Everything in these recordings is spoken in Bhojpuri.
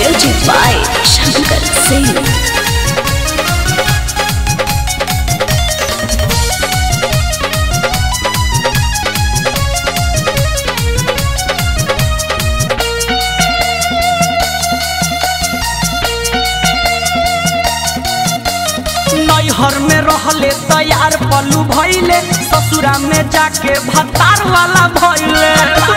Music by Shankar Singh. नैहर में रहले तैयार पलू भैले ससुरा में जाके भतार वाला भैले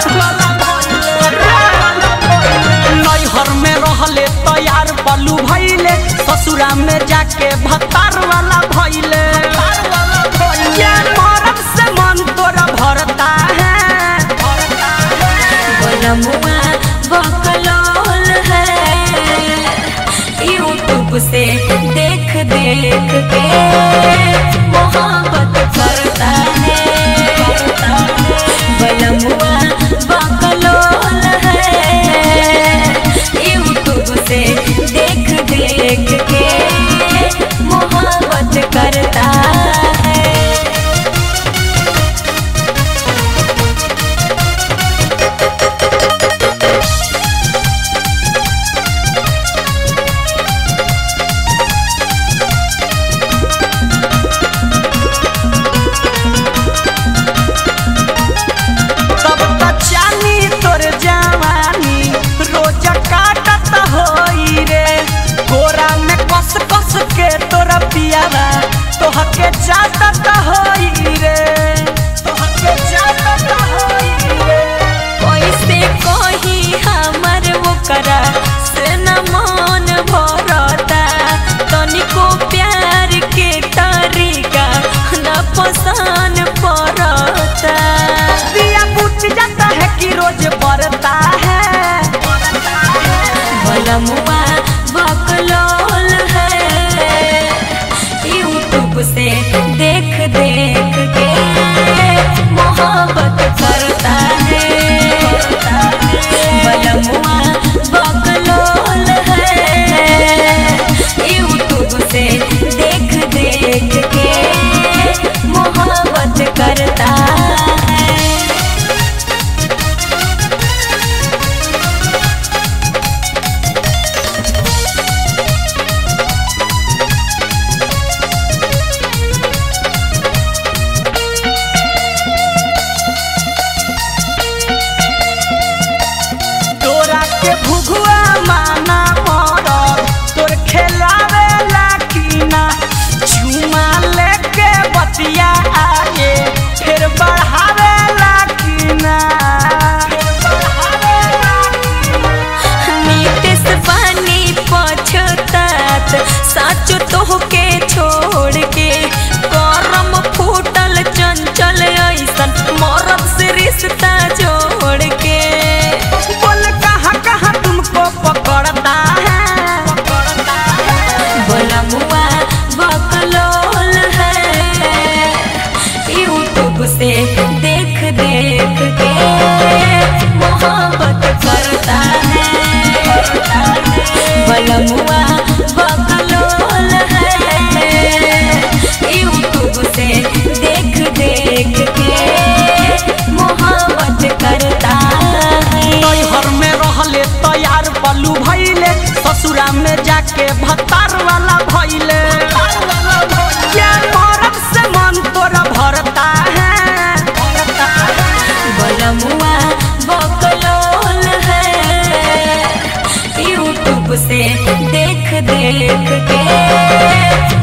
नैहर में रहले तैयार पलू भैले ससुरा में जाके भतार वाला भैले ये मरद से मन तोरा भरता है बनमुआ बकलोल है यूट्यूब से देख देख के मोहब्बत करता है बनमुआ बकलोल है यूट्यूब से देख देख के मोहब्बत करता है तब त चानी तोर जवानी रोज काटत होई रे गोरा में कस कस के तोरा पियावा तोहके चाटत होई रे तोहके चाटत होई रे कैसे कही हमर ओकरा से न मन भरता तनिको प्यार के तरीका न पसंद पड़ता दिया बुझ जाता है कि रोज बढ़ता है बलमुआ बकलोल है यूट्यूब से देख देख के मोहब्बत करता है बलमुआ बकलोल है यूट्यूब से देख देख के मोहब्बत करता है तोरा के भुगुआ माना मरल तोर खेलावे लाकीना चुमा लेके बतिया आगे फिर बढ़ावे लाकीना नीतिस पानी पछतात साचो तोहके छोड़ के करम फूटल चंचल ऐसन मरद से रिश्ता जोड़ के बोल कहाँ कहाँ तुमको पकड़ता है बलमुआ बकलोल है यूट्यूब से देख देख के मोहब्बत करता है बलमुआ बकलोल है यूट्यूब से देख देख के मोहब्बत करता है नैहर में रहले तैयार पलू भैले ससुरा में जाके भतार वाला भैले क्या मरद से मन तोरा भरता है बलमुआ बकलोल है यूट्यूब से देख देख के